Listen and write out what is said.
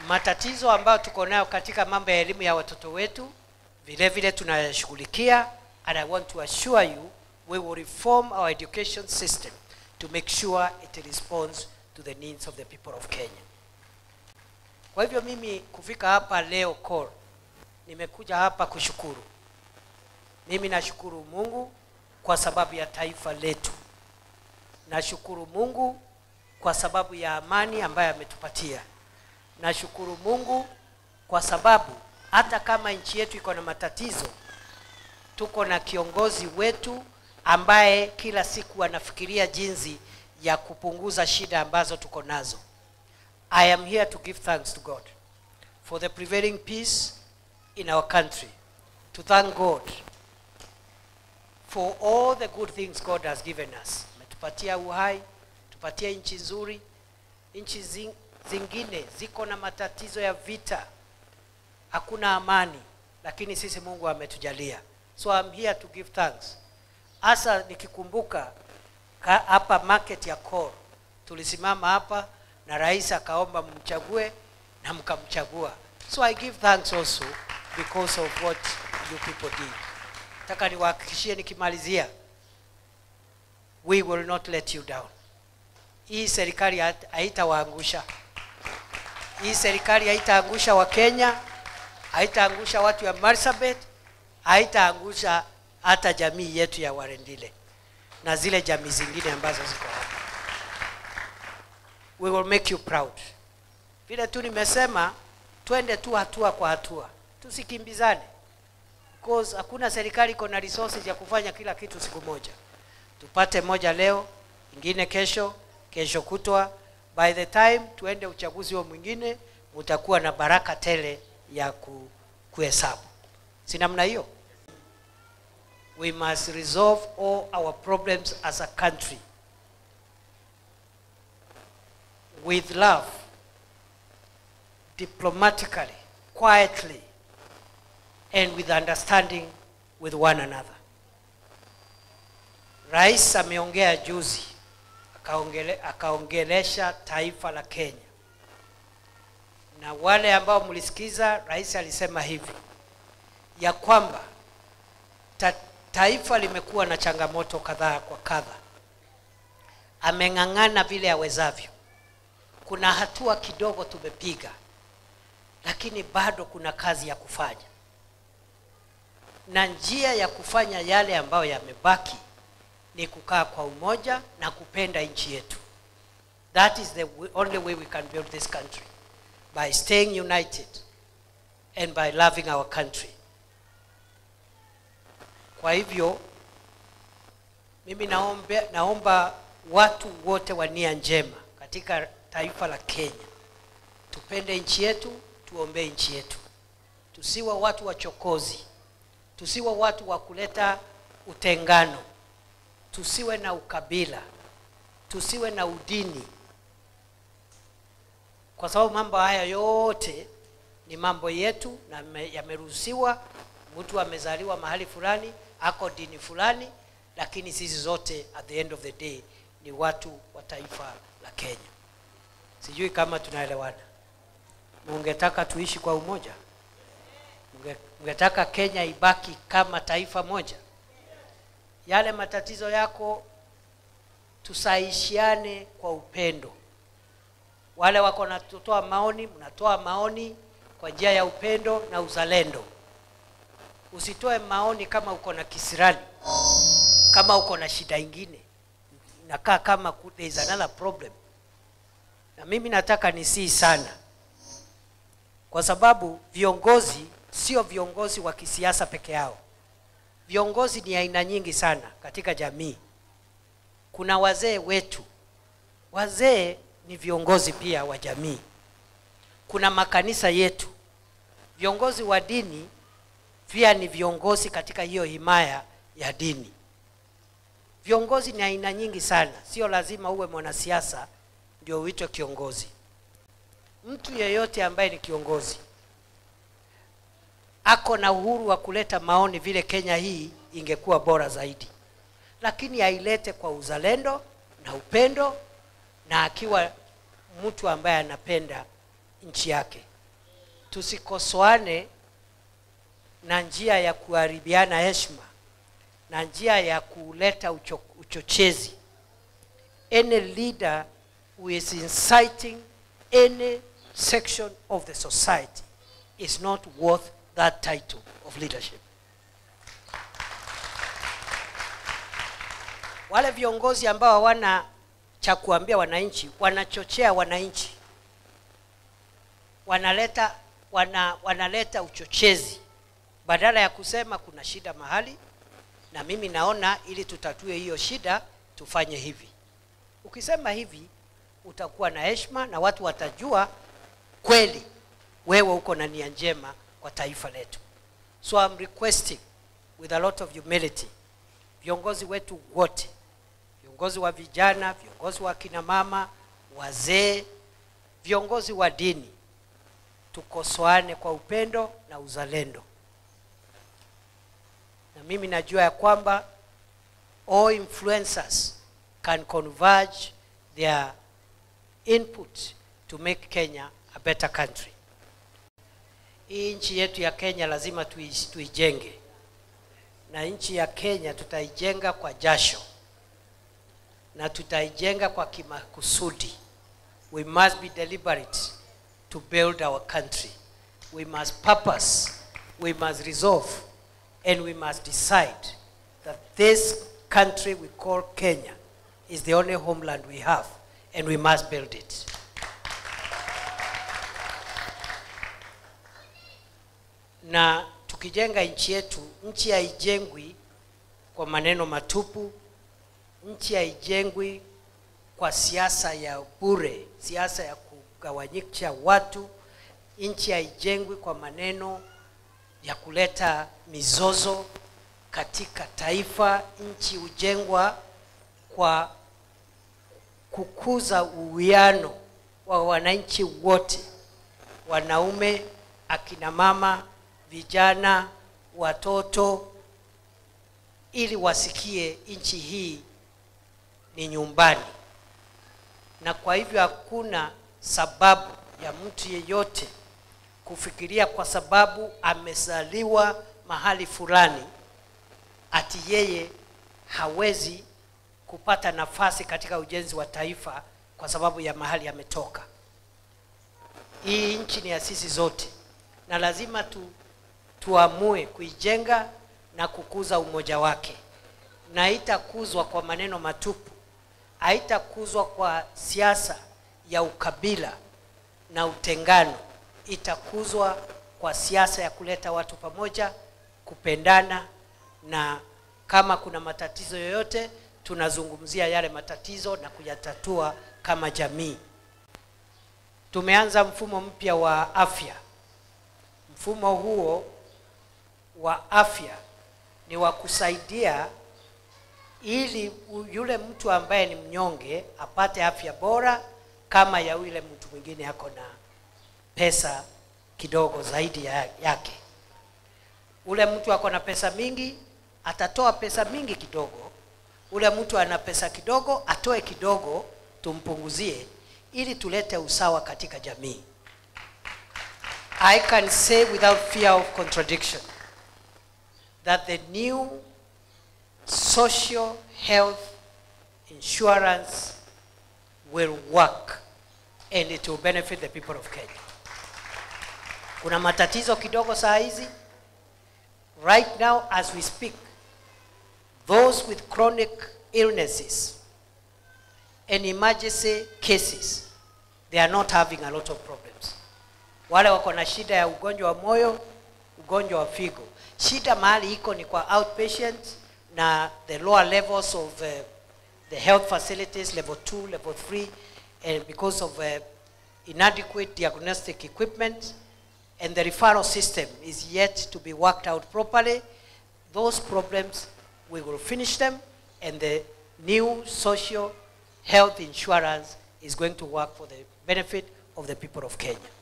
matatizo ambayo tuko nayo katika mambo ya elimu ya watoto wetu vile vile tunayashughulikia and i want to assure you we will reform our education system to make sure it responds to the needs of the people of kenya kwa hivyo mimi kufika hapa leo call nimekuja hapa kushukuru mimi nashukuru mungu kwa sababu ya taifa letu nashukuru mungu kwa sababu ya amani ambayo ametupatia nashukuru mungu kwa sababu hata kama nchi yetu iko na matatizo tuko na kiongozi wetu ambaye kila siku anafikiria jinsi ya kupunguza shida ambazo tuko nazo i am here to give thanks to god for the prevailing peace in our country to thank god for all the good things god has given us ametupatia uhai tupatie nchi nzuri nchi zing, zingine ziko na matatizo ya vita hakuna amani lakini sisi mungu ametujalia so I'm here to give thanks hasa nikikumbuka ka- hapa market ya Kor tulisimama hapa na rais akaomba mchague na mkamchagua so i give thanks also because of what you people did nataka niwahakikishie nikimalizia we will not let you down hii serikali hat- haitawaangusha hii serikali haitaangusha wakenya haitaangusha watu ya marsabit haitaangusha hata jamii yetu ya warendile na zile jamii zingine ambazo ziko hapa we will make you proud vile tu nimesema twende tu hatua kwa hatua tusikimbizane because hakuna serikali iko na resources ya kufanya kila kitu siku moja tupate moja leo ingine kesho kesho kutwa by the time tuende uchaguzi huo mwingine mutakuwa na baraka tele ya ku, kuhesabu si namna hiyo we must resolve all our problems as a country with love diplomatically quietly and with understanding with one another rais ameongea juzi akaongele, akaongelesha taifa la kenya na wale ambao mlisikiza rais alisema hivi ya kwamba ta, taifa limekuwa na changamoto kadhaa kwa kadha ameng'ang'ana vile awezavyo kuna hatua kidogo tumepiga lakini bado kuna kazi ya kufanya na njia ya kufanya yale ambayo yamebaki ni kukaa kwa umoja na kupenda nchi yetu that is the w- only way we can build this country by staying united and by loving our country kwa hivyo mimi naombe, naomba watu wote wa nia njema katika taifa la kenya tupende nchi yetu tuombee nchi yetu tusiwe watu wachokozi tusiwe watu wa kuleta utengano tusiwe na ukabila tusiwe na udini kwa sababu mambo haya yote ni mambo yetu na me- yameruhusiwa mtu amezaliwa mahali fulani ako dini fulani lakini sisi zote at the end of the day ni watu wa taifa la kenya sijui kama tunaelewana mungetaka tuishi kwa umoja Munge- mungetaka kenya ibaki kama taifa moja yale matatizo yako tusaishiane kwa upendo wale wako natoa maoni mnatoa maoni kwa njia ya upendo na uzalendo usitoe maoni kama uko na kisirani kama uko na shida ingine inakaa kama ku- there is another problem na mimi nataka nisii sana kwa sababu viongozi sio viongozi wa kisiasa peke yao viongozi ni aina nyingi sana katika jamii kuna wazee wetu wazee ni viongozi pia wa jamii kuna makanisa yetu viongozi wa dini pia ni viongozi katika hiyo himaya ya dini viongozi ni aina nyingi sana sio lazima uwe mwanasiasa ndio uitwe kiongozi mtu yeyote ambaye ni kiongozi ako na uhuru wa kuleta maoni vile kenya hii ingekuwa bora zaidi lakini ailete kwa uzalendo na upendo na akiwa mtu ambaye anapenda nchi yake Tusikosoane na njia ya kuharibiana heshima na njia ya kuleta ucho, uchochezi. Any leader who is inciting any section of the society is not worth that title of leadership. Wale viongozi ambao hawana cha kuambia wananchi wanachochea wananchi, wanaleta wana, wanaleta uchochezi badala ya kusema kuna shida mahali na mimi naona ili tutatue hiyo shida tufanye hivi. Ukisema hivi utakuwa na heshima na watu watajua kweli wewe uko na nia njema kwa taifa letu. So I'm requesting with a lot of humility, viongozi wetu wote, viongozi wa vijana, viongozi wa kina mama, wazee, viongozi wa dini, tukosoane kwa upendo na uzalendo. Na mimi najua ya kwamba all influencers can converge their input to make Kenya a better country. Hii nchi yetu ya Kenya lazima tui- tuijenge, na nchi ya Kenya tutaijenga kwa jasho na tutaijenga kwa kimakusudi. We must be deliberate to build our country. We must purpose, we must resolve, and we must decide that this country we call Kenya is the only homeland we have, and we must build it. na tukijenga nchi yetu, nchi haijengwi kwa maneno matupu, nchi haijengwi kwa siasa ya bure, siasa ya kugawanyisha watu. Nchi haijengwi kwa maneno ya kuleta mizozo katika taifa. Nchi hujengwa kwa kukuza uwiano wa wananchi wote, wanaume, akina mama, vijana, watoto, ili wasikie nchi hii ni nyumbani. Na kwa hivyo hakuna sababu ya mtu yeyote kufikiria kwa sababu amezaliwa mahali fulani ati yeye hawezi kupata nafasi katika ujenzi wa taifa kwa sababu ya mahali ametoka. Hii nchi ni ya sisi zote, na lazima tu, tuamue kuijenga na kukuza umoja wake, na haitakuzwa kwa maneno matupu, haitakuzwa kwa siasa ya ukabila na utengano, itakuzwa kwa siasa ya kuleta watu pamoja, kupendana, na kama kuna matatizo yoyote tunazungumzia yale matatizo na kuyatatua kama jamii. Tumeanza mfumo mpya wa afya. Mfumo huo wa afya ni wa kusaidia ili u- yule mtu ambaye ni mnyonge apate afya bora kama ya yule mtu mwingine ako na pesa kidogo zaidi ya, yake. Ule mtu ako na pesa mingi atatoa pesa mingi kidogo, ule mtu ana pesa kidogo atoe kidogo, tumpunguzie ili tulete usawa katika jamii. I can say without fear of contradiction that the new social health insurance will work and it will benefit the people of Kenya. Kuna matatizo kidogo saa hizi. Right now as we speak, those with chronic illnesses and emergency cases, they are not having a lot of problems. Wale wako na shida ya ugonjwa wa moyo, ugonjwa wa figo, shida mahali iko ni kwa outpatient na the lower levels of uh, the health facilities, level 2, level 3, and because of uh, inadequate diagnostic equipment, and the referral system is yet to be worked out properly, those problems, we will finish them, and the new social health insurance is going to work for the benefit of the people of Kenya.